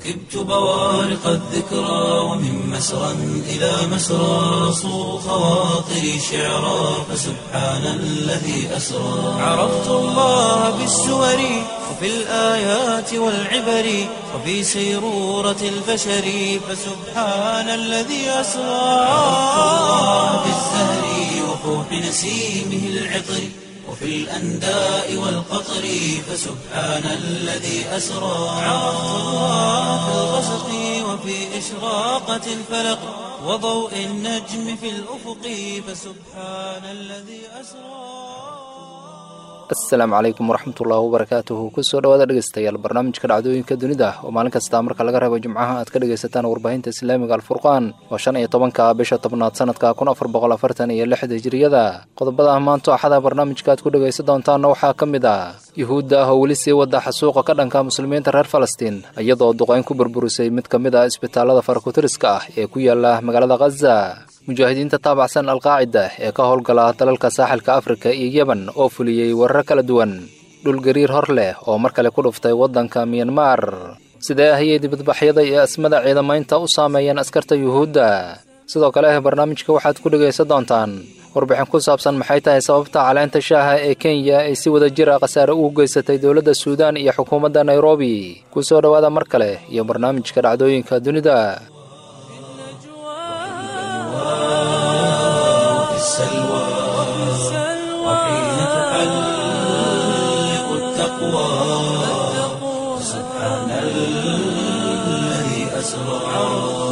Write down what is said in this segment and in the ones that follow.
ركبت بوارق الذكرى ومن مسرى إلى مسرى صو خواطري شعرا فسبحان الذي أسرى عرفت الله بالسور وفي الآيات والعبر وفي سيرورة البشر فسبحان الذي أسرى عرفت الله بالزهر وفوح نسيمه العطر وفي الأنداء والقطر فسبحان الذي أسرى عرفت الله في الغسق وفي إشراقة الفلق وضوء النجم في الأفق فسبحان الذي أسرى asalaamu calaykum waraxmatullaahi wabarakaatuhu kusoo dhawaada dhegeystayaal barnaamijka dhacdooyinka dunida oo maalin kasta marka laga reebo jimcaha aad ka dhegaysataan warbaahinta islaamiga alfurqaan oo shan iyo tobanka bisha tobnaad sanadka kun afar boqol afartan iyo lixda hijiriyada qodobada maanto axada barnaamijka aad ku dhegaysan doontaanna waxaa ka mid ah yuhuudda ah oo weli sii wada xasuuqa ka dhanka muslimiinta reer falastiin iyadoo duqayn ku burburisay mid ka mid ah isbitaalada farakutiriska ah ee ku yaala magaalada khaza mujaahidiinta taabacsan alqaacida ee ka howlgala dalalka saaxilka afrika iyo yeban oo fuliyey weerar kala duwan dhul gariir hor leh oo mar kale ku dhuftay waddanka miyanmar sidee ahayay dibadbaxyada iyo asmada ciidamaynta u saameeyeen askarta yuhuudda sidoo kale barnaamijka waxaad ku dhegaysan doontaan warbixin ku saabsan maxay tahay sababta caleenta shaaha ee kenya ay si wada jira khasaare ugu geysatay dowladda suudaan iyo xukuumadda nairobi ku soo dhowaada mar kale iyo barnaamijka dhacdooyinka dunida وفي السلوى وحين تحلق التقوى سبحان الذي أسرى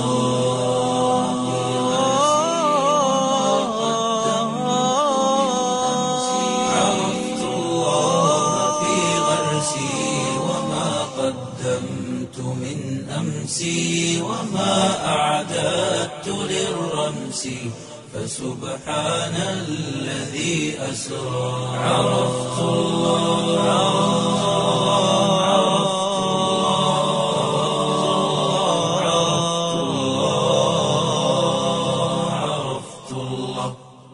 عرفت الله في غرسي وما قدمت من أمسي وما أعددت للرمس فسبحان الذي أسرى عرفت الله عرفت الله عرفت الله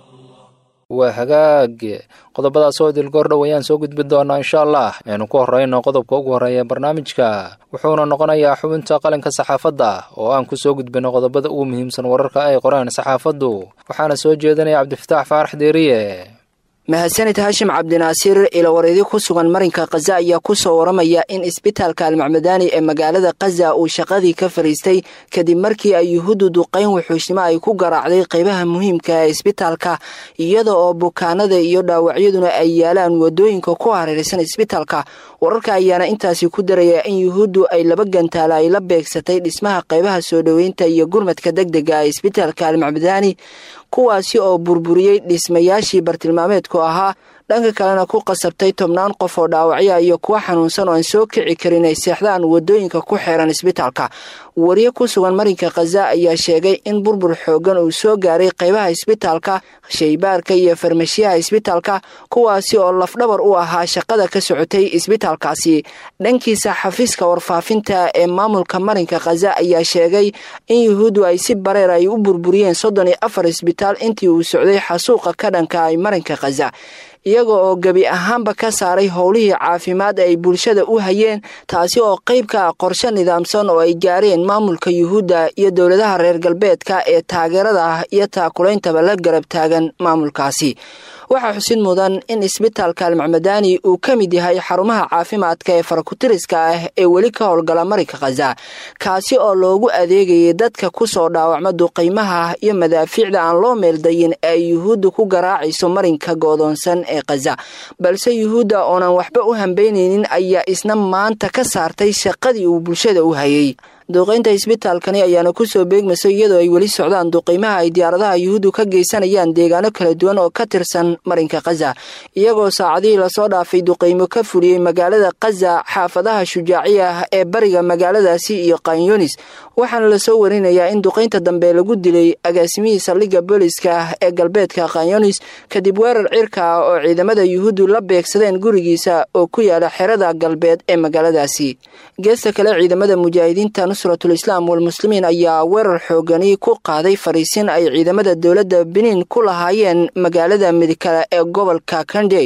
waa hagaag qodobadaas oo dilgoor dhow ayaan soo gudbin doonaa insha allah aynu ku horreyno qodobka ugu horreeya barnaamijka wuxuuna noqonayaa xubinta qalinka saxaafadda oo aan ku soo gudbino qodobada ugu muhiimsan wararka ay qoreen saxaafaddu waxaana soo jeedinaya cabdifataax faarax deeriye mahadsanid haashim cabdinaasiir ilawareedi ku sugan marinka khaza ayaa ku soo waramaya in isbitaalka almacmadaani ee magaalada khaza uu shaqadii ka fariistay kadib markii ay yuhuuddu duqayn wuxuusnimo ay ku garaacday qaybaha muhiimka ee isbitaalka iyada oo bukaanada iyo dhaawacyaduna ay yaalaan wadooyinka ku hareeraysan isbitaalka wararka ayaana intaasi ku daraya in yuhuuddu ay laba gantaala ay la beegsatay dhismaha qaybaha soo dhoweynta iyo gurmadka deg dega ee isbitaalka almacmadaani kuwaasi oo burburiyey dhismayaashii bartilmaameedku ahaa dhanka kalena ku qasabtay tobnaan qof oo dhaawacya iyo kuwa xanuunsan oo aan soo kici karin ay seexdaan wadooyinka ku xeeran isbitaalka wariye ku sugan marinka khaza ayaa sheegay in burbur xoogan uu soo gaaray qaybaha isbitaalka shaybaarka iyo farmashiyaha isbitaalka kuwaasi oo lafdhabar u ahaa shaqada ka socotay isbitaalkaasi dhankiisa xafiiska warfaafinta ee maamulka marinka khaza ayaa sheegay in yuhuuddu ay si bareer ay u burburiyeen soddon iyo afar isbitaal intii uu socday xasuuqa ka dhanka ay marinka khaza iyaga oo gebi ahaanba ka saaray howlihii caafimaad ay bulshada u hayeen taasi oo qayb ka ah qorshe nidaamsan oo ay gaareen maamulka yuhuudda iyo dowladaha reer galbeedka ee taageerada ah iyo taakulaintaba la garab taagan maamulkaasi waxaa xusid mudan in isbitaalka almacmadaani uu ka mid yahay xarumaha caafimaadka ee farakutiriska ah ee weli ka howlgala marinka khaza kaasi oo loogu adeegayay dadka ku soo dhaawacma duqaymaha iyo madaafiicda aan loo meeldayin ee ay yuhuudda ku garaacayso marinka goodoonsan ee khaza balse yuhuudda oonan waxba u hambeynaynin ayaa isna maanta ka saartay shaqadii uu bulshada u hayay duqaynta isbitaalkani ayaana kusoo beegmaysa iyadoo ay weli socdaan duqaymaha ay diyaaradaha yuhuuddu ka geysanayaan deegaano kala duwan oo ka tirsan marinka khaza iyagoo saacadihii lasoo dhaafay duqaymo ka fuliyey magaalada khaza xaafadaha shujaaciya ah ee bariga magaaladaasi iyo kanyunis waxaana lasoo warinayaa in duqaynta dambe lagu dilay agaasimihii saldhigga booliska ah ee galbeedka kanyunis kadib weerar cirka ah oo ciidamada yuhuuddu la beegsadeen gurigiisa oo ku yaala xerada galbeed ee magaaladaasi geesta kale ciidamada mujaahidiinta nusratul islaam walmuslimiin ayaa weerar xoogani ku qaaday fariisin ay ciidamada dowladda beniin ku lahaayeen magaalada midkale ee gobolka kandey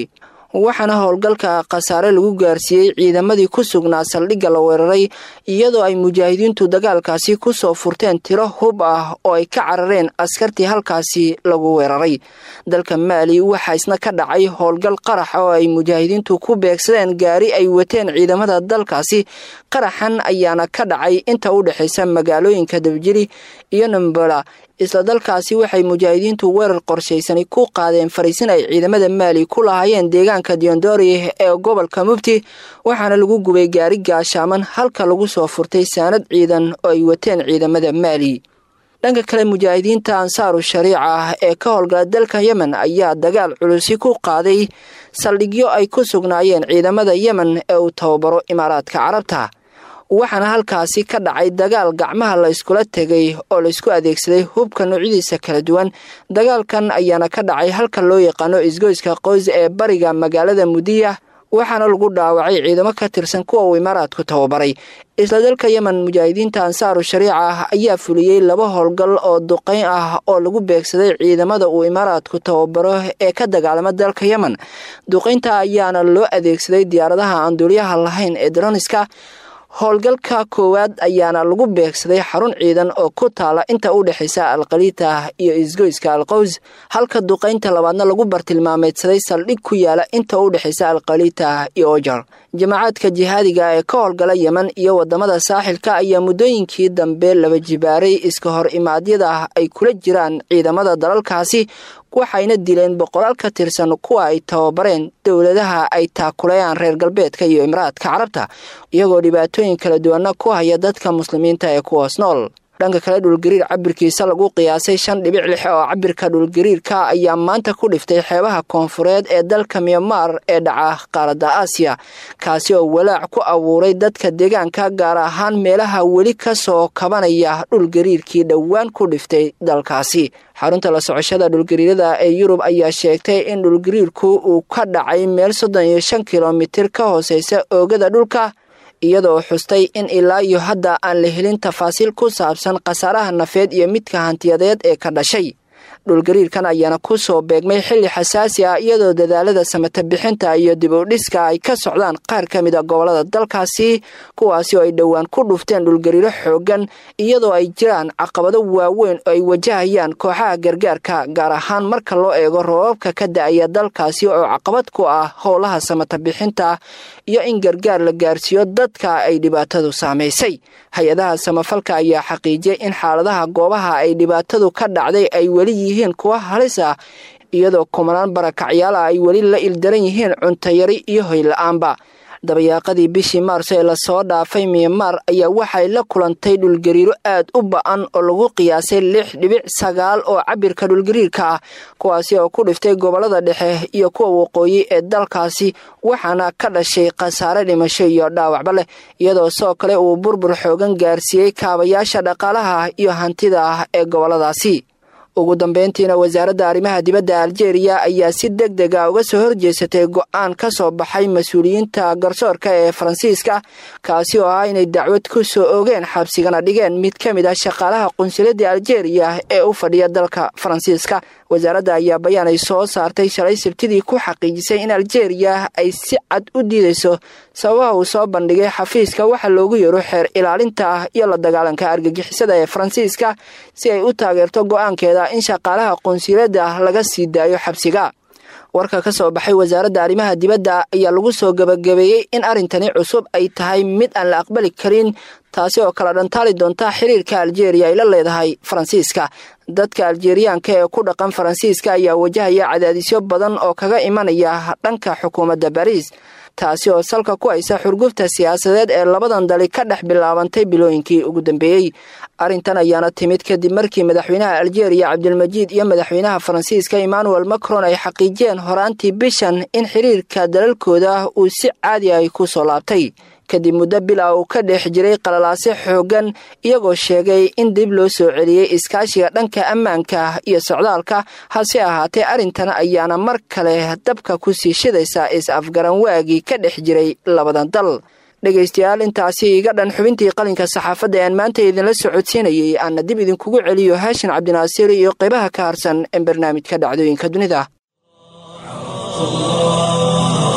waxaana howlgalka khasaare lagu gaarsiiyey ciidamadii ku sugnaa saldhigga la weeraray iyadoo ay mujaahidiintu dagaalkaasi kusoo furteen tiro hub ah oo ay ka carareen askartii halkaasi lagu weeraray dalka maali waxaa isna ka dhacay howlgal qarax oo ay mujaahidiintu ku beegsadeen gaari ay wateen ciidamada dalkaasi qaraxan ayaana ka dhacay inta u dhexaysa magaalooyinka dabjiri iyo nambola isla dalkaasi waxay mujaahidiintu weerar qorshaysani ku qaadeen fariisin ay ciidamada maali ku lahaayeen deegaanka diondori ee gobolka mubti waxaana lagu gubay gaari gaashaaman halka lagu soo furtay saanad ciidan oo ay wateen ciidamada maali dhanka kale mujaahidiinta ansaaru shariica ah ee ka howlgala dalka yemen ayaa dagaal culusi ku qaaday saldhigyo ay ku sugnaayeen ciidamada yemen ee uu tababaro imaaraadka carabta waxaana halkaasi ka dhacay dagaal gacmaha la iskula tegay oo laysku adeegsaday hubka noocyadiisa kala duwan dagaalkan ayaana ka dhacay halka loo yaqaano isgoyska qoys ee bariga magaalada mudiya waxaana lagu dhaawacay ciidamo ka tirsan kuwa uu imaaraadku tababaray isla dalka yemen mujaahidiinta ansaaru shariica ah ayaa fuliyey laba howlgal oo duqeyn ah oo lagu beegsaday ciidamada uu imaaraadku tababaro ee ka dagaalama dalka yemen duqeynta ayaana loo adeegsaday diyaaradaha aan duuliyaha lahayn ee daroniska howlgalka koowaad ayaana lagu beegsaday xarun ciidan oo ku taala inta u dhexaysa alkhaliita iyo isgoyska alqows halka duqaynta labaadna lagu bartilmaameedsaday saldhig ku yaala inta u dhexaysa alkhaliita iyo ojar jamacaadka jihaadiga ee ka howlgala yemen iyo wadamada saaxilka ayaa muddooyinkii dambe laba jibaaray iska hor imaadyada ay kula jiraan ciidamada dalalkaasi waxayna dileen boqolaal ka tirsan kuwa ay tababareen dowladaha ay taakulayaan reer galbeedka iyo imaraadka carabta iyagoo dhibaatooyin kala duwana ku haya dadka muslimiinta ee kuwaas nool dhanka kale dhulgariir cabirkiisa lagu qiyaasay shan dhibic lix oo cabirka dhulgariirka ayaa maanta ku dhiftay xeebaha koonfureed ee dalka myanmar ee dhaca qaaradda aasiya kaasi oo walaac ku abuuray dadka deegaanka gaar ahaan meelaha weli ka soo kabanaya dhulgariirkii dhowaan ku dhiftay dalkaasi xarunta la socoshada dhulgariirada ee yurub ayaa sheegtay in dhulgariirku uu ka dhacay meel soddon iyo shan kilomitir ka hooseysa oogada dhulka iyadoo xustay in ilaa iyo hadda aan la helin tafaasiil ku saabsan khasaaraha nafeed iyo midka hantiyadeed ee ka dhashay dhulgariirkan ayaana ku soo beegmay xilli xasaasi ah iyadoo dadaalada samata bixinta iyo dib u dhiska ay ka socdaan qaar ka mid a gobolada dalkaasi kuwaasi oo ay dhowaan ku dhufteen dhulgariiro xoogan iyadoo ay jiraan caqabado waaweyn oo ay wajahayaan kooxaha gargaarka gaar ahaan marka loo eego roobabka ka da-aya dalkaasi oo caqabad ku ah howlaha samata bixinta iyo in gargaar la gaarsiiyo dadka ay dhibaatadu saamaysay hay-adaha samafalka ayaa xaqiijiyay in xaaladaha goobaha ay dhibaatadu ka dhacday ay weli yihiin kuwa halis ah iyadoo kumanaan barakacyaal ah ay weli la ildaran yihiin cuntayari iyo hoyla-aanba dabayaaqadii bishii maarso ee lasoo dhaafay myanmar ayaa waxay la kulantay dhulgariiro aad u ba-an oo lagu qiyaasay lix dhibic sagaal oo cabirka dhulgariirka ah kuwaasi oo ku dhiftay gobolada dhexe iyo kuwa waqooyi ee dalkaasi waxaana ka dhashay khasaare dhimasho iyo dhaawacba leh iyadoo sidoo kale uu burbur xoogan gaarsiiyey kaabayaasha dhaqaalaha iyo hantida ah ee goboladaasi ugu dambeyntiina wasaaradda arrimaha dibadda aljeeriya ayaa si deg deg a uga soo horjeesatay go-aan ka soo baxay mas-uuliyiinta garsoorka ee faransiiska kaasi oo ah inay dacwad ku soo oogeen xabsigana dhigeen mid ka mid ah shaqaalaha qunsuladda aljeeriya ee u fadhiya dalka faransiiska wasaaradda ayaa bayaan ay soo saartay shalay sabtidii ku xaqiijisay in aljeeriya ay si cad u diidayso sababaha uu soo bandhigay xafiiska waxa loogu yeero xeer ilaalinta iyo la dagaalanka argagixisada ee faransiiska si ay u taageerto go-aankeeda in shaqaalaha qunsuladda laga sii daayo xabsiga warka ka soo baxay wasaaradda arrimaha dibadda ayaa lagu soo gebagabeeyey in arrintani cusub ay tahay mid aan la aqbali karin taasi oo kala dhantaali doonta xiriirka aljeeriya ay la leedahay faransiiska dadka aljeeriyaanka ee ku dhaqan faransiiska ayaa wajahaya cadaadisyo badan oo kaga imanaya dhanka xukuumadda bariis taasi oo salka ku haysa xurgufta siyaasadeed ee labadan dali ka dhex bilaabantay bilooyinkii ugu dambeeyey arrintan ayaana timid kadib markii madaxweynaha aljeeriya cabdilmajiid iyo madaxweynaha faransiiska emmanuel macron ay xaqiijiyeen horaantii bishan in xiriirka dalalkooda uu si caadi ay ku soo laabtay kadib muddo bila uu ka dhex jiray qalalaase xooggan iyagoo sheegay in dib loo soo celiyey iskaashiga dhanka ammaanka iyo socdaalka hase ahaatee arrintan ayaana mar kale dabka ku sii shidaysa is-afgaran waagii ka dhex jiray labadan dal dhegaystayaal intaasi iga dhan xubintii qalinka saxaafadda ean maanta idinla socodsiinayay aana dib idinkugu celiyo haashin cabdinaasiir iyo qaybaha ka harsan ee barnaamijka dhacdooyinka dunida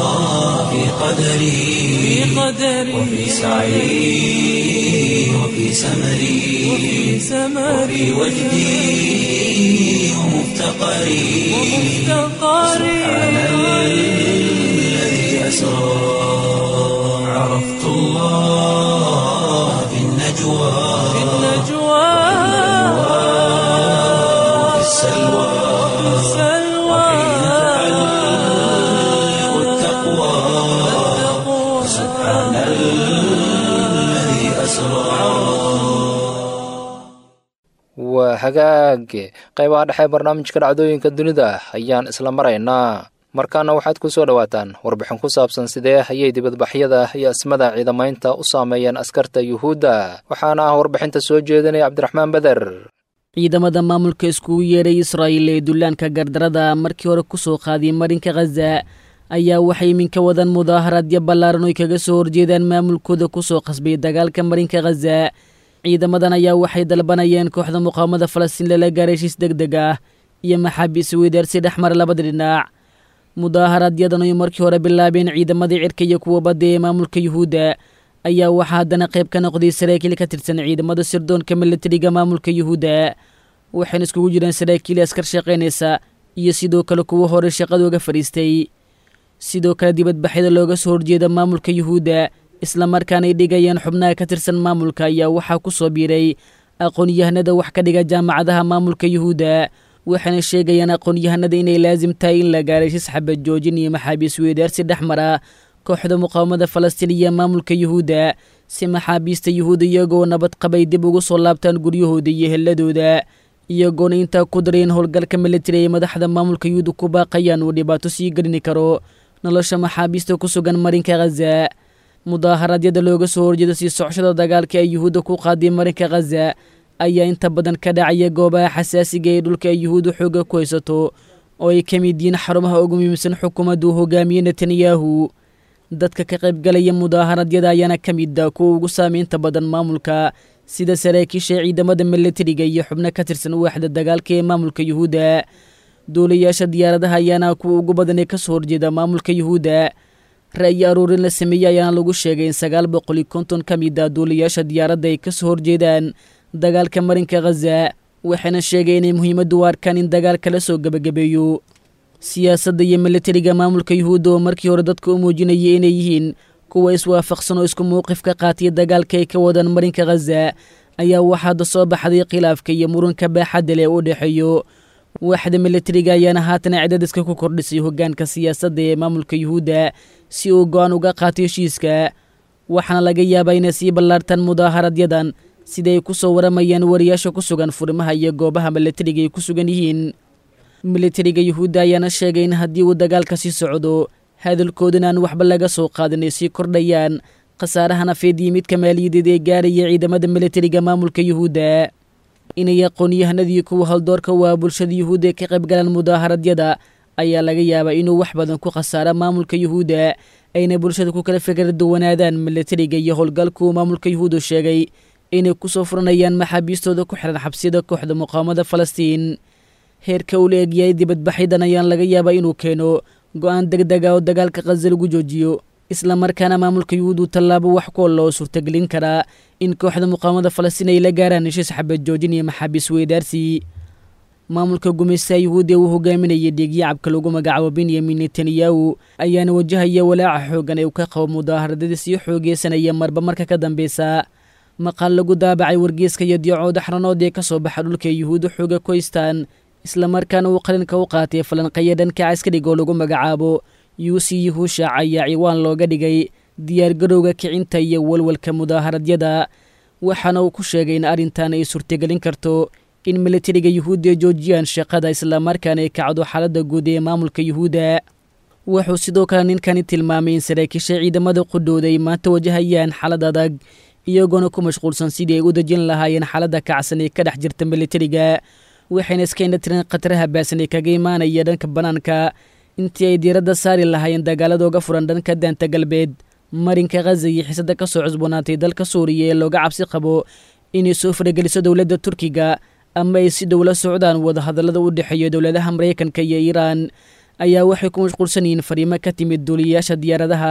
قدري وفي سعي وفي سمري وفي وجدي ومفتقري سبحان الذي أسرى عرفت الله في النجوى وفي السلوى وحين تعلق التقوى سبحان الذي أسرى waa hagaage qaybaha dhexe barnaamijka dhacdooyinka dunida ayaan isla maraynaa markaana waxaad ku soo dhowaataan warbixin ku saabsan sidee ayay dibadbaxyada iyo asmada ciidamaynta u saameeyeen askarta yuhuudda waxaana ah warbixinta soo jeedinaya cabdiraxmaan beder ciidamada maamulka iskugu yeedhay israa'iil ee dullaanka gardarada markii hore ku soo qaadiyay marinka khaza ayaa waxay iminka wadan mudaaharaadyo ballaaran oy kaga soo horjeedaan maamulkooda ku soo qasbay dagaalka marinka khaza ciidamadan ayaa waxay dalbanayeen kooxda muqaawamada falastiin lala gaaray heshiis deg deg ah iyo maxaabiis weydaarsi dhex mara labada dhinac mudaaharadyadan oy markii hore bilaabeen ciidamadii cirka iyo kuwa badda ee maamulka yuhuudda ayaa waxaa haddana qayb ka noqday saraakiil ka tirsan ciidamada sirdoonka milatariga maamulka yuhuudda waxayna iskugu jireen saraakiil askar shaqaynaysa iyo sidoo kale kuwo hore shaqadooga fadhiistay sidoo kale dibadbaxyada looga soo horjeeda maamulka yuhuudda islamarkaana ay dhigayeen xubnaha ka tirsan maamulka ayaa waxaa ku soo biiray aqoon-yahanada wax ka dhiga jaamacadaha maamulka yuhuudda waxayna sheegayaan aqoon-yahanada inay laasim tahay in la gaaray shis xabad joojin iyo maxaabiis weydaarsi dhex mara kooxda muqaawamada falastiin iyo maamulka yuhuudda si maxaabiista yuhuudda iyagoo nabad qabay dib ugu soo laabtaan guryahooda iyo helladooda iyagoona intaa ku dareen howlgalka militari ay madaxda maamulka yuhuudda ku baaqayaan uu dhibaato sii gelini karo nolosha maxaabiista ku sugan marinka khaza mudaaharadyada looga soo horjeeda sii socoshada dagaalka ay yuhuudda ku qaaday marinka khaza ayaa inta badan ka dhacaya goobaha xasaasiga ee dhulka ay yuhuudda xoogga ku haysato oo ay ka mid yihiin xarumaha ugu muhiimsan xukuumaddu hogaamiye netanyahu dadka ka qaybgalaya mudaaharadyada ayaana ka mid ah kuwa ugu saameynta badan maamulka sida saraakiisha ciidamada milatariga iyo xubno ka tirsan waaxda dagaalka ee maamulka yuhuudda duulayaasha diyaaradaha ayaana kuwa ugu badan ee ka soo horjeeda maamulka yuhuudda ra'yi aruurin la sameeyey ayaana lagu sheegay in sagaal boqol iyo konton ka mid ah duulayaasha diyaaradda ay ka soo horjeedaan dagaalka marinka khaza waxayna sheegay inay muhiimaddu u arkaan in dagaalka la soo gebagabeeyo siyaasadda iyo milatariga maamulka yuhuudda oo markii hore dadka u muujinayay inay yihiin kuwa iswaafaqsan oo isku mowqif ka qaataya dagaalka ay ka wadaan marinka khaza ayaa waxaada soo baxday khilaafka iyo muranka baaxadda leh u dhexeeyo waaxda milatariga ayaana haatan cidadiska ku kordhisay hoggaanka siyaasadda ee maamulka yuhuudda si uu go-aan uga qaato heshiiska waxaana laga yaabaa inay sii ballaartaan mudaaharadyadan sida ay ku soo waramayaan wariyaasha ku sugan furimaha iyo goobaha milatariga ay ku sugan yihiin milatariga yuhuudda ayaana sheegay in haddii uu dagaalka sii socdo hadalkoodana aan waxba laga soo qaadin ay sii kordhayaan khasaaraha nafeed iyo midka maaliyadeed ee gaaraya ciidamada milatariga maamulka yuhuudda inay aqoon-yahanadii kuwa haldoorka waa bulshada yuhuudda ee ka qayb galaan mudaaharadyada ayaa laga yaabaa inuu wax badan ku khasaaro maamulka yuhuudda ayna bulshada ku kala fikra duwanaadaan milatariga iyo howlgalkuu maamulka yuhuuddu sheegay inay ku soo furanayaan maxaabiistooda ku xihan xabsiyada kooxda muqaawamada falastiin heerka uu la egyahay dibadbaxyadan ayaan laga yaabaa inuu keeno go-aan deg deg ah oo dagaalka khaza lagu joojiyo islamarkaana maamulka yuhuuddu tallaabo wax ku loo suurtagelin karaa in kooxda muqaawamada falastiin ay la gaaraan heshiis xabad joojin iyo maxaabiis weydaarsi maamulka gumaystaha yuhuudda uu hogaaminayay dhiigyacabka lagu magacaabo benyamin netanyahu ayaana wajahaya walaaca xooggan ee uu ka qabo mudaaharadadii sii xoogeysanaya marba marka ka dambeysa maqaal lagu daabacay wargeeska iyo diicooda xranood ee ka soo baxa dhulka yuhuudda xooga ku haystaan islamarkaana uu qalinka u qaatay falanqeeya dhanka caskariga oo lagu magacaabo yuusi yuhuushac ayaa ciwaan looga dhigay diyaargarowga kicinta iyo walwalka mudaaharadyada waxaana uu ku sheegay in arrintan ay suurtagelin karto in milatariga yuhuudda ay joojiyaan shaqada islamarkaana ay kacdo xaaladda guud ee maamulka yuhuudda wuxuu sidoo kale ninkani tilmaamay in saraakiisha ciidamada qudhooda ay maanta wajahayaan xaalad adag iyagoona ku mashquulsan sidii ay u dejin lahaayeen xaaladda kacsan ee ka dhex jirta milatariga waxayna iska indha tireen khataraha baasan ee kaga imaanaya dhanka bannaanka intii ay diiradda saari lahaayeen dagaaladooga furan dhanka daanta galbeed marinka khaza iyo xiisada ka soo cusboonaatay dalka suuriya ee looga cabsi qabo inay soo farageliso dowladda turkiga ama ay si dhow la socdaan wadahadallada u dhexeeya dowladaha maraykanka iyo iiraan ayaa waxay ku mashquulsan yihiin fariimo ka timid duuliyayaasha diyaaradaha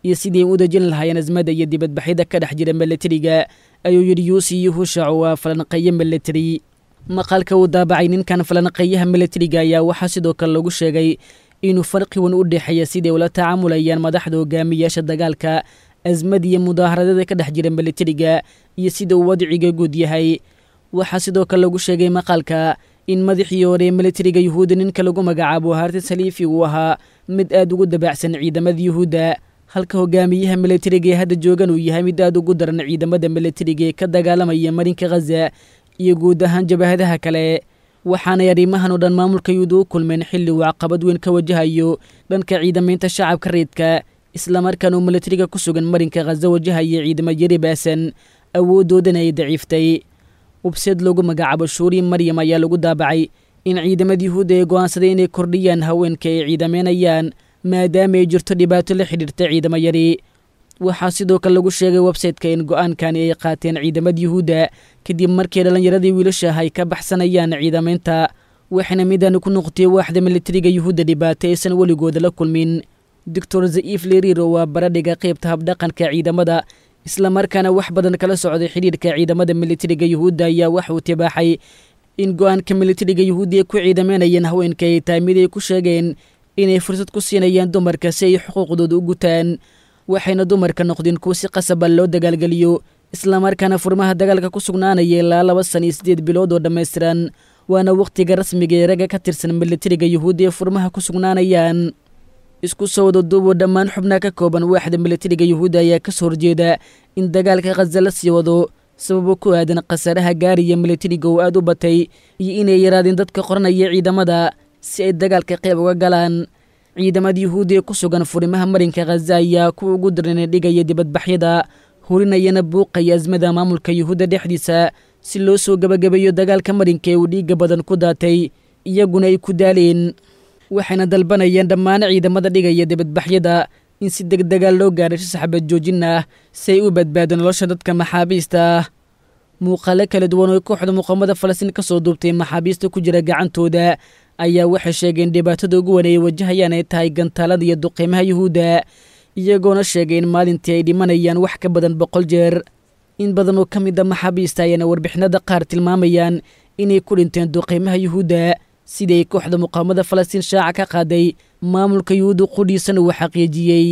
iyo sidii u dejin lahaayeen asmada iyo dibadbaxyada ka dhex jira milatariga ayuu yidhi yuusi yuhushac waa falanqeeye milatari maqaalka uu daabacay ninkan falanqeeyaha milatariga ayaa waxaa sidoo kale lagu sheegay inuu farqi weyn u dhexeeya siday ula tacaamulayaan madaxda hogaamiyaasha dagaalka asmad iyo mudaaharadada ka dhex jira milatariga iyo sida uu wadciga guud yahay waxaa sidoo kale lagu sheegay maqaalka in madaxii hore ee milatariga yuhuudda ninka lagu magacaabo haarti saliifi uu ahaa mid aad ugu dabaacsan ciidamada yuhuudda halka hogaamiyaha milatariga ee hadda joogan uu yahay mid aad ugu daran ciidamada milatariga ee ka dagaalamaya marinka khaza iyo guud ahaan jabahadaha kale waxaanay arrimahan oo dhan maamulka yuhuudda u kulmeen xilli uu caqabad weyn ka wajahayo dhanka ciidamaynta shacabka reedka islamarkaan uu milatariga ku sugan marinka khaza wajahaya ciidamo yari baasan awooddoodana ay daciiftay webseed loogu magacaabo shuuri maryam ayaa lagu daabacay in ciidamada yuhuudda ay go'aansaday inay kordhiyaan haweenka ay ciidameynayaan maadaama ay jirto dhibaato la xidhiirta ciidamo yari waxaa sidoo kale lagu sheegay websayteka in go'aankani ay qaateen ciidamada yuhuudda kadib markii dhallinyaradii wiilashaah ay ka baxsanayaan ciidamaynta waxayna midaani ku noqotay waaxda milatariga yuhuudda dhibaato aysan weligooda la kulmin doctor za'iif leriro waa baradhiga qaybta habdhaqanka ciidamada islamarkaana wax badan kala socday xidhiirka ciidamada milatariga yuhuudda ayaa waxa uu tibaaxay in go'aanka milatariga yuhuudda ay ku ciidameynayeen haweenka ay tahay mid ay ku sheegeen inay fursad ku siinayaan dumarka si ay xuquuqdooda u gutaan waxayna dumarka noqdeen kuwa si qasaba loo dagaalgeliyo islamarkaana furmaha dagaalka ku sugnaanaya ilaa laba san iyo siddeed bilood oo dhammaystiran waana wakhtiga rasmiga ee ragga ka tirsan milatariga yuhuudda ee furmaha ku sugnaanayaan isku soo wada duuboo dhammaan xubnaha ka kooban waaxda milatariga yuhuudda ayaa ka soo horjeeda in dagaalka khaza la sii wado sababo ku aadan khasaaraha gaariya milatariga oo aad u batay iyo inay yaraadeen dadka qoranaya ciidamada si ay dagaalka qayb uga galaan ciidamada yuhuudda ee ku sugan furimaha marinka khaza ayaa kuwa ugu darana dhigaya dibadbaxyada hurinayana buuqaya asmada maamulka yuhuudda dhexdiisa si loo soo gebagabeeyo dagaalka marinka ee uu dhiigga badan ku daatay iyaguna ay ku daaleen waxayna dalbanayeen dhammaan ciidamada dhigaya dibadbaxyada in si deg degaa loo gaadhay si saxbad joojin ah si ay u badbaado nolosha dadka maxaabiista ah muuqaalo kala duwan oo kooxda muqaamada falastiin ka soo duubtay maxaabiista ku jira gacantooda ayaa waxay sheegeen dhibaatada ugu wan ay wajahayaan ay tahay gantaalada iyo duqiimaha yuhuudda iyagoona sheegay in maalintii ay dhimanayaan wax ka badan boqol jeer in badan oo ka mid a maxaabiista ayaana warbixinada qaar tilmaamayaan inay ku dhinteen duqiimaha yuhuudda siday kooxda muqaamada falastiin shaaca ka qaaday maamulka yuhuudda qudhiisana uu xaqiijiyey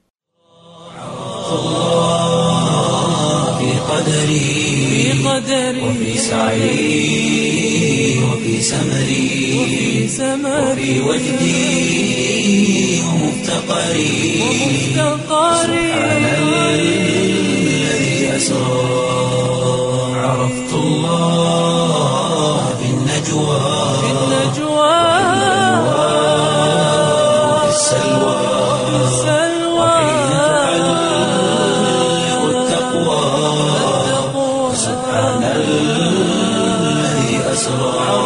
في قدري وفي سعي وفي سمري وفي وجدي ومفتقري سبحان الذي أسرى عرفت الله في النجوى وفي السلوى وحين تعلق التقوى سبحان الذي أسرى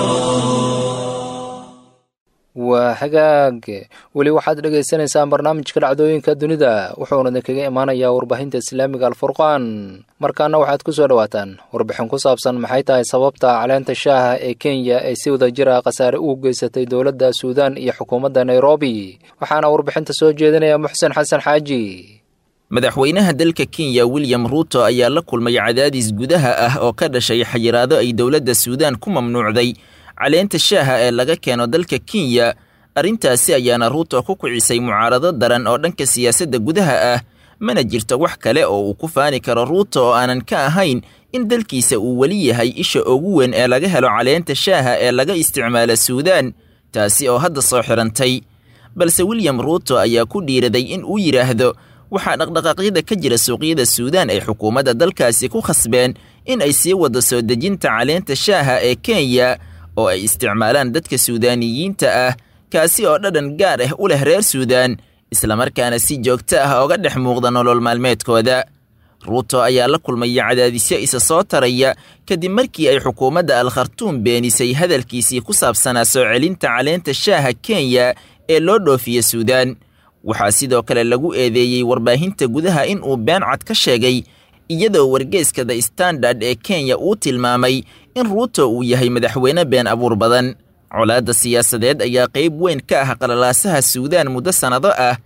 waa hagaag weli waxaad dhagaysanaysaan barnaamijka dhacdooyinka dunida wuxuuna idinkaga imaanayaa warbaahinta islaamiga alfurqaan markaana waxaad ku soo dhowaataan warbixin ku saabsan maxay tahay sababta caleenta shaaha ee kenya ay si wada jira khasaare ugu geysatay dowladda suudaan iyo xukuumadda nairobi waxaana warbixinta soo jeedinaya muxsen xasan xaaji madaxweynaha dalka kenya william ruuto ayaa la kulmay cadaadis gudaha ah oo ka dhashay xayiraado ay dowladda suudaan ku mamnuucday caleenta shaaha ee laga keeno dalka kenya arrintaasi ayaana ruuto ku kicisay mucaarado daran oo dhanka siyaasadda gudaha ah mana jirto wax kale oo uu ku faani karo ruuto oo aanan ka ahayn in dalkiisa uu weli yahay isha ugu weyn ee laga helo caleenta shaaha ee laga isticmaala suudaan taasi oo hadda soo xidhantay balse william ruuto ayaa ku dhiiraday in uu yidhaahdo waxaa dhaqdhaqaaqyada ka jira suuqyada suudaan ay xukuumadda dalkaasi ku khasbeen in ay sii waddo soo dejinta caleenta shaaha ee kenya oo ay isticmaalaan dadka suudaaniyiinta ah kaasi oo dhadhan gaar ah u leh reer suudaan islamarkaana si joogto ah oga dhex muuqda nolol maalmeedkooda ruuto ayaa la kulmaya cadaadisyo isa soo taraya kadib markii ay xukuumadda al khartuum beenisay hadalkiisii ku saabsanaa soo celinta caleenta shaaha kenya ee loo dhoofiya suudaan waxaa sidoo kale lagu eedeeyey warbaahinta gudaha in uu been cad ka sheegay iyadoo wargeeska the standard ee kenya uu tilmaamay in ruuto uu yahay madaxweyne been abuur badan colaadda siyaasadeed ayaa qayb weyn ka ah qalalaasaha suudaan muddo sannado ah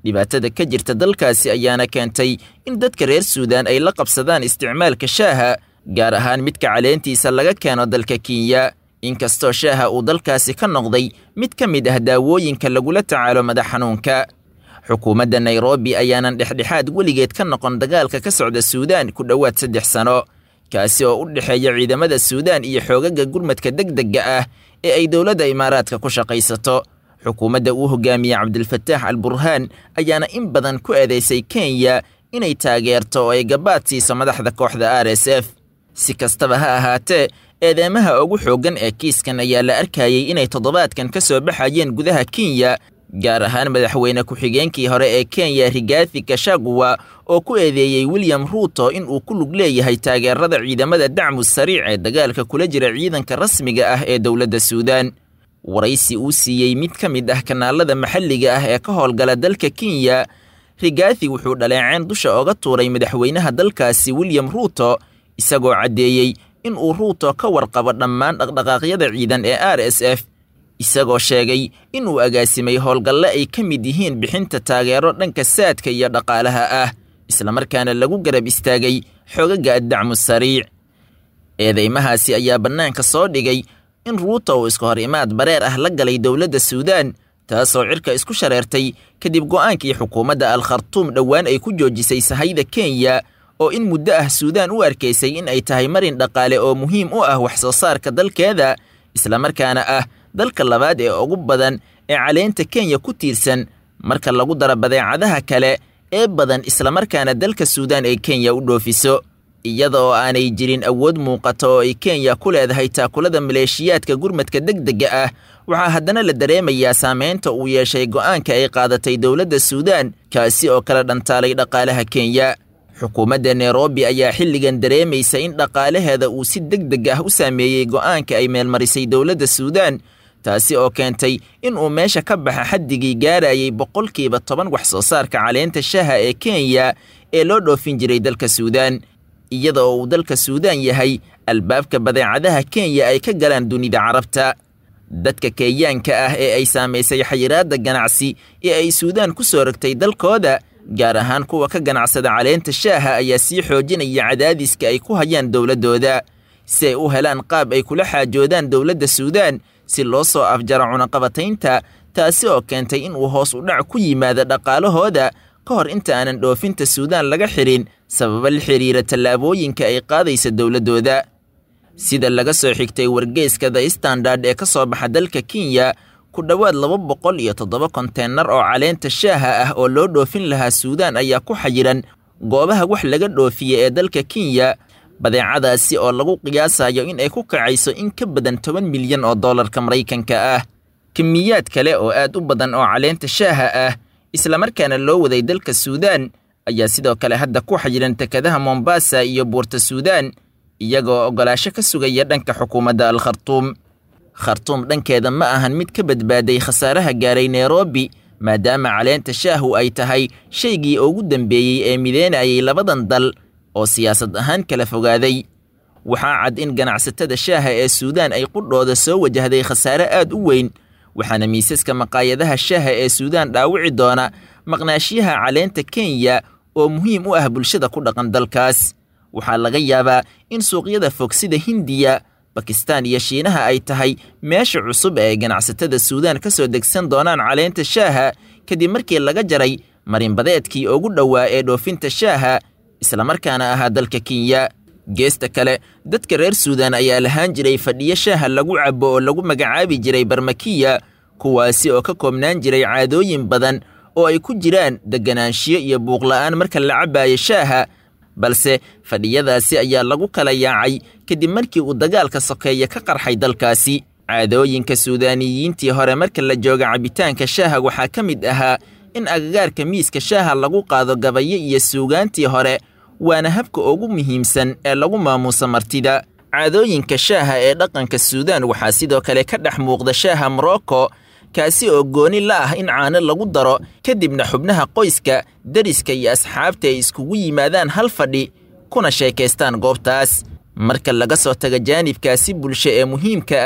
dhibaatada ka jirta dalkaasi ayaana keentay in dadka reer suudaan ay la qabsadaan isticmaalka shaaha gaar ahaan midka caleentiisa laga keeno dalka kenya inkastoo shaaha uu dalkaasi ka noqday mid ka mid ah daawooyinka lagula tacaalo madax xanuunka xukuumadda nairobi ayaanan dhexdhexaad weligeed ka noqon dagaalka ka socda suudaan ku dhowaad saddex sano kaasi oo u dhexeeya ciidamada suudaan iyo xoogaga gurmadka degdegga ah ee ay dowladda imaaraadka ku shaqaysato xukuumadda uu hogaamiye cabdilfataax al burhaan ayaana in badan ku eedeysay kenya inay taageerto oo ay gabaad siiso madaxda kooxda r s f si kastaba ha ahaatee eedeemaha ugu xooggan ee kiiskan ayaa la arkayey inay toddobaadkan ka soo baxayeen gudaha kenya gaar ahaan madaxweyne ku-xigeenkii hore ee kenya rigathi kashaguwa oo ku eedeeyey william ruuto in uu ku lug leeyahay taageerada ciidamada dacmu sariic ee dagaalka kula jira ciidanka rasmiga ah ee dowladda suudaan waraysi uu siiyey mid ka mid ah kanaalada maxalliga ah ee ka howlgala dalka kenya rigathi wuxuu dhaleeceen dusha oga tuuray madaxweynaha dalkaasi william ruuto isagoo caddeeyey in uu ruuto ka warqabo dhammaan dhaqdhaqaaqyada ciidan ee r s f isagoo sheegay in uu agaasimay howlgalle ay ka mid yihiin bixinta taageero dhanka saadka iyo dhaqaalaha ah islamarkaana lagu garab istaagay xogaga addacmu sariic eedeymahaasi ayaa bannaanka soo dhigay in ruuto uu iska hor imaad bareer ah la galay dowladda suudaan taasoo cirka isku shareertay kadib go'aankii xukuumadda al khartuum dhowaan ay ku joojisay sahayda kenya oo in muddo ah suudaan u arkaysay in ay tahay marin dhaqaale oo muhiim u ah wax soo saarka dalkeeda islamarkaana ah dalka labaad ee ugu badan ee caleenta kenya ku tiirsan marka lagu daro badeecadaha kale ee badan islamarkaana dalka suudaan ay kenya u dhoofiso iyada oo aanay jirin awood muuqata oo ay kenya ku leedahay taakulada maleeshiyaadka gurmadka degdega ah waxaa haddana la dareemayaa saameynta uu yeeshay go'aanka ay qaadatay dowladda suudaan kaasi oo kala dhantaalay dhaqaalaha kenya xukuumadda nairobi ayaa xilligan dareemaysa in dhaqaalaheeda uu si deg deg ah u saameeyey go'aanka ay meelmarisay dowladda suudaan taasi oo keentay in uu meesha ka baxa xaddigii gaarayay boqolkiiba toban wax soo saarka caleenta shaha ee kenya ee loo dhoofin jiray dalka suudaan iyada oo uu dalka suudaan yahay albaabka badeecadaha kenya ay ka galaan dunida carabta dadka kenyaanka ah ee ay saamaysay xayiraadda ganacsi ee ay suudaan ku soo rogtay dalkooda gaar ahaan kuwa ka ganacsada caleenta shaaha ayaa sii xoojinaya cadaadiska ay ku hayaan dowladdooda si ay u helaan qaab ay kula xaajoodaan dowladda suudaan si loo soo afjaro cunaqabataynta taasi oo keentay in uu hoos u dhac ku yimaado dhaqaalahooda ka hor inta aanan dhoofinta suudaan laga xirin sababa la xiriira tallaabooyinka ay qaadaysa dowladdooda sida laga soo xigtay wargeyska the standard ee ka soo baxa dalka kenya ku dhowaad laba boqol iyo toddoba konteenar oo caleenta shaaha ah oo loo dhoofin lahaa suudaan ayaa ku xayiran goobaha wax laga dhoofiya ee dalka kenya badeecadaasi oo lagu qiyaasayo in ay ku kacayso in ka badan toban milyan oo dollarka maraykanka ah kimiyaad kale oo aad u badan oo caleenta shaaha ah islamarkaana loo waday dalka suudaan ayaa sidoo kale hadda ku xayiran tekadaha mombasa iyo buurta suudaan iyagoo oggolaasho ka sugaya dhanka xukuumadda al khartuum khartuum dhankeeda ma ahan mid ka badbaaday khasaaraha gaaray nairobi maadaama caleenta shaahu ay tahay shaygii ugu dambeeyey ee mideynayay labadan dal oo siyaasad ahaan kala fogaaday waxaa cad in ganacsatada shaaha ee suudaan ay qudhooda soo wajahday khasaare aad u weyn waxaana miisaska maqaayadaha shaaha ee suudaan dhaawici doona maqnaashiyaha caleenta kenya oo muhiim u ah bulshada ku dhaqan dalkaas waxaa laga yaabaa in suuqyada fog sida hindiya bakistaan iyo shiinaha ay tahay meesha cusub ee ay ganacsatada suudaan ka soo degsan doonaan caleenta shaaha kadib markii laga jaray marinbadeedkii ugu dhowaa ee dhoofinta shaaha islamarkaana ahaa dalka kenya geesta kale dadka reer suudaan ayaa lahaan jiray fadhiyo shaaha lagu cabo oo lagu magacaabi jiray barmakiya kuwaasi oo ka koobnaan jiray caadooyin badan oo ay ku jiraan deganaanshiyo iyo buuqla'aan marka la cabaayo shaaha balse fadhiyadaasi ayaa lagu kala yaacay kadib markii uu dagaalka sokeeye ka qarxay dalkaasi caadooyinka suudaaniyiintii hore marka la jooga cabitaanka shaaha waxaa ka mid ahaa in agagaarka miiska shaaha lagu qaado gabayo iyo suugaantii hore waana habka ugu muhiimsan ee lagu maamuuso martida caadooyinka shaaha ee dhaqanka suudaan waxaa sidoo kale ka dhex muuqda shaaha morocco kaasi oo gooni la ah in caano lagu daro kadibna xubnaha qoyska deriska iyo asxaabta ay iskugu yimaadaan hal fadhi kuna sheekaystaan goobtaas marka laga soo taga jaanibkaasi bulsho ee muhiimka ah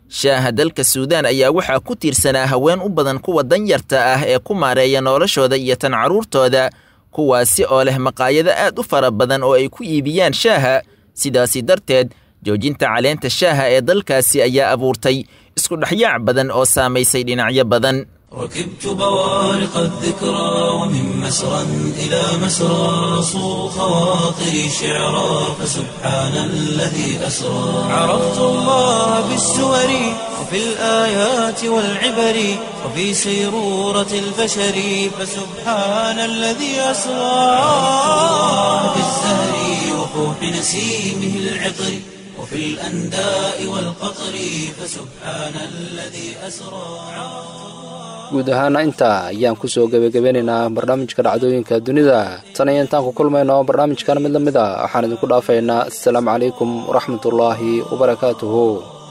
shaaha dalka suudaan ayaa waxaa ku tiirsanaa haween u badan kuwa danyarta ah ee ku maareeya noloshooda iyo tan carruurtooda kuwaasi oo leh maqaayado aad u fara badan oo ay ku iibiyaan shaaha sidaasi darteed joojinta caleenta shaaha ee dalkaasi ayaa abuurtay isku dhexyaac badan oo saamaysay dhinacyo badan ركبت بوارق الذكرى ومن مسرى إلى مسرى صو خواطري شعرا فسبحان الذي أسرى عرفت الله بالسور وفي الآيات والعبر وفي سيرورة البشر فسبحان الذي أسرى في الزهر وفوح نسيمه العطر وفي الأنداء والقطر فسبحان الذي أسرى guud ahaana intaa ayaan ku soo gebagabeynaynaa barnaamijka dhacdooyinka dunida tan iyo intaan ku kulmayno barnaamijkan mid la mid a waxaan idinku dhaafaynaa assalaamu calaykum waraxmatullaahi wabarakaatuhu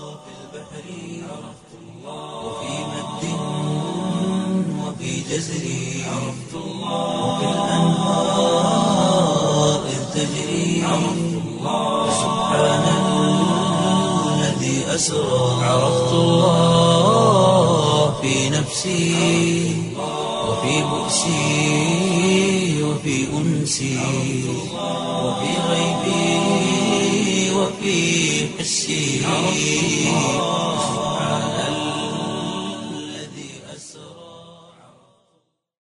عرفت الله في نفسي وفي بؤسي وفي أنسي وفي غيبي وفي حسي